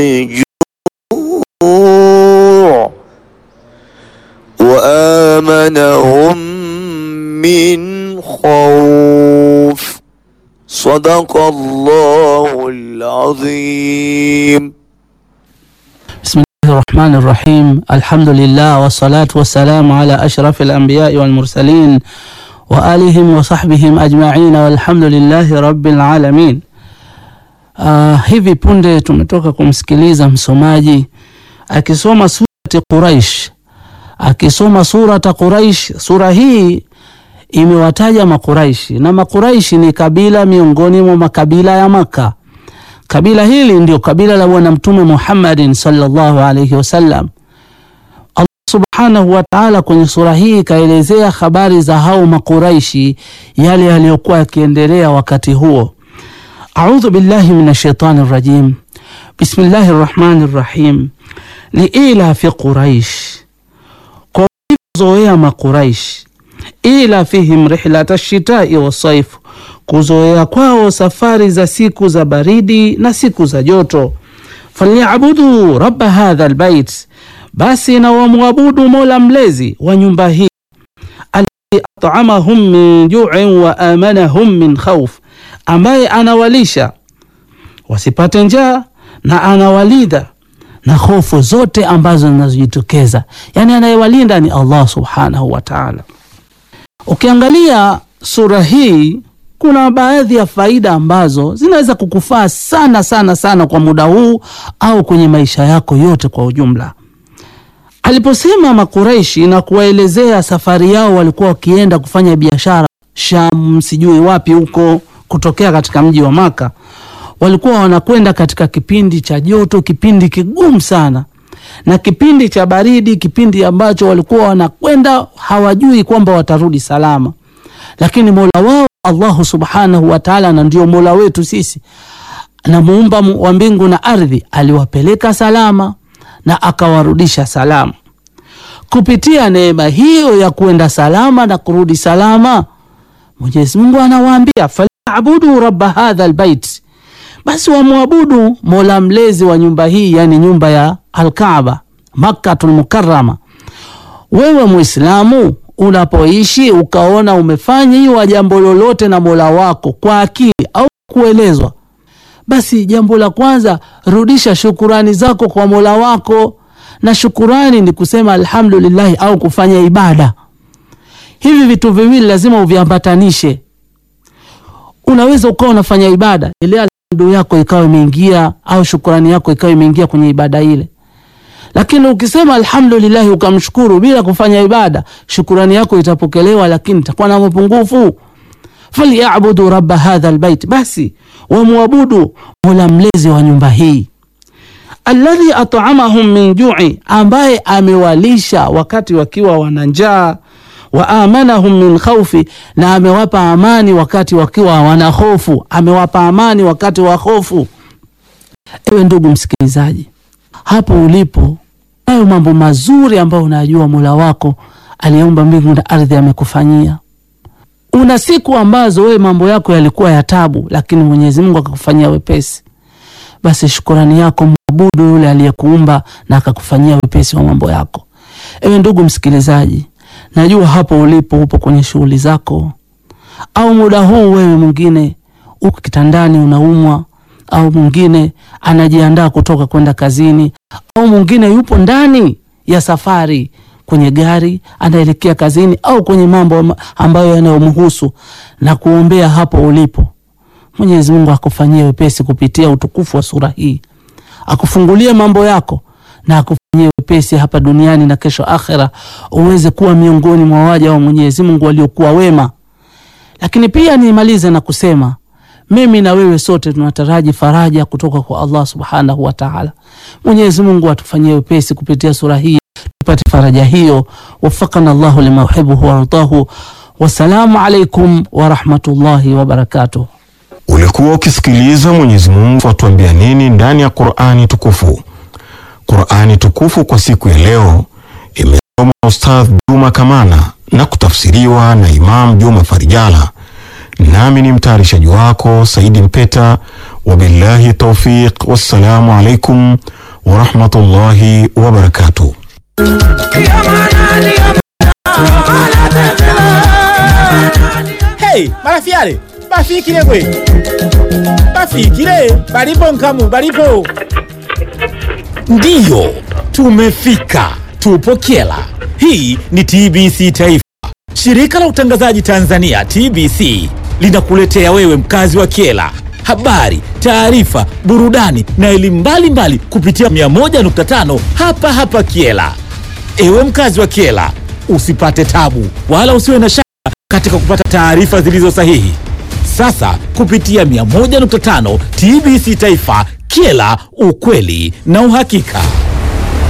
جوع وآمنهم من خوف صدق الله العظيم بسم الله الرحمن الرحيم الحمد لله والصلاة والسلام على أشرف الأنبياء والمرسلين وآلهم وصحبihim ajma'in walhamdulillahi rabbil alamin. Uh, hivi punde tumetoka kumsikiliza msomaji akisoma surati Quraish, akisoma surata Quraish. Sura hii imewataja Makuraishi na Makuraishi ni kabila miongoni mwa makabila ya Maka. Kabila hili ndio kabila la Bwana Mtume Muhammadin sallallahu alayhi wasallam. Allah subhanahu wa ta'ala kwenye sura hii ikaelezea habari za hao Makuraishi, yale yaliyokuwa yakiendelea wakati huo. A'udhu billahi minash shaitani rajim. Bismillahir rahmanir rahim. Liila fi Quraish, kwa kuzoea Makuraish, ila fihim rihlata shitai wasaif kuzoea kwao safari za siku za baridi na siku za joto. falyabudu rabba hadha albayt, basi na wamwabudu mola mlezi wa nyumba hii. alladhi at'amahum min ju'in wa amanahum min khawf, ambaye anawalisha wasipate njaa na anawalida na hofu zote ambazo zinazojitokeza. Yani anayewalinda ni Allah subhanahu wa ta'ala. Ukiangalia sura hii kuna baadhi ya faida ambazo zinaweza kukufaa sana sana sana kwa muda huu au kwenye maisha yako yote kwa ujumla. Aliposema Makureishi na kuwaelezea safari yao, walikuwa wakienda kufanya biashara Sham, sijui wapi huko, kutokea katika mji wa Maka. Walikuwa wanakwenda katika kipindi cha joto, kipindi kigumu sana, na kipindi cha baridi, kipindi ambacho walikuwa wanakwenda hawajui kwamba watarudi salama, lakini mola wao Allahu subhanahu wa ta'ala, na ndio mola wetu sisi na muumba wa mbingu na ardhi, aliwapeleka salama na akawarudisha salama. Kupitia neema hiyo ya kuenda salama na kurudi salama, Mwenyezi Mungu anawaambia falyabudu rabba hadha albayt, basi wamwabudu mola mlezi wa nyumba hii, yani nyumba ya Alkaaba Makkatul Mukarrama. Wewe Muislamu unapoishi ukaona umefanyiwa jambo lolote na mola wako kwa akili au kuelezwa, basi jambo la kwanza rudisha shukurani zako kwa mola wako, na shukurani ni kusema alhamdulillahi au kufanya ibada. Hivi vitu viwili lazima uviambatanishe. Unaweza ukawa unafanya ibada ile alhamdu yako ikawa imeingia au shukurani yako ikawa imeingia kwenye ibada ile lakini ukisema alhamdulillahi ukamshukuru bila kufanya ibada, shukurani yako itapokelewa, lakini itakuwa na mapungufu. falyabudu rabba hadha albayt, basi wamwabudu mola mlezi wa nyumba hii. alladhi at'amahum min ju'i, ambaye amewalisha wakati wakiwa wana njaa. wa amanahum min khawfi, na amewapa amani wakati wakiwa wana hofu, amewapa amani wakati wa hofu. Ewe ndugu msikilizaji hapo ulipo, hayo mambo mazuri ambayo unajua mola wako aliyeumba mbingu na ardhi amekufanyia. Una siku ambazo wewe mambo yako yalikuwa ya tabu, lakini Mwenyezi Mungu akakufanyia wepesi. Basi shukurani yako mwabudu yule aliyekuumba na akakufanyia wepesi wa mambo yako. Ewe ndugu msikilizaji, najua hapo ulipo upo kwenye shughuli zako, au muda huu wewe mwingine uko kitandani unaumwa au mwingine anajiandaa kutoka kwenda kazini, au mwingine yupo ndani ya safari kwenye gari anaelekea kazini, au kwenye mambo ambayo yanayomhusu, na kuombea hapo ulipo. Mwenyezi Mungu akufanyie wepesi kupitia utukufu wa sura hii, akufungulie mambo yako na akufanyie wepesi hapa duniani na kesho akhera, uweze kuwa miongoni mwa waja wa Mwenyezi Mungu waliokuwa wema. Lakini pia nimalize na kusema mimi na wewe sote tunataraji faraja kutoka kwa Allah subhanahu wa ta'ala. Mwenyezi Mungu atufanyie wepesi kupitia sura hii tupate faraja hiyo. Wafakana Allahu lima yuhibbuhu wardahu. Wassalamu alaikum warahmatullahi wabarakatuh. Ulikuwa ukisikiliza Mwenyezi Mungu atuambia nini ndani ya Qur'ani tukufu. Qur'ani tukufu kwa siku ya leo imesoma Ustadh Juma Kamana na kutafsiriwa na Imam Juma Farijala nami ni mtayarishaji wako Saidi Mpeta. Wabillahi taufiq, wassalamu alaikum warahmatullahi wabarakatuh. Hey, marafiale bafikile gwe bafikile balipo nkamu balipo ndiyo tumefika tupo kyela hii ni tbc taifa shirika la utangazaji tanzania tbc linakuletea wewe mkazi wa kyela habari taarifa burudani na elimu mbalimbali kupitia 101.5 hapa hapa kyela ewe mkazi wa kyela usipate tabu wala usiwe na shaka katika kupata taarifa zilizo sahihi. Sasa kupitia 101.5 TBC Taifa, Kyela, ukweli na uhakika.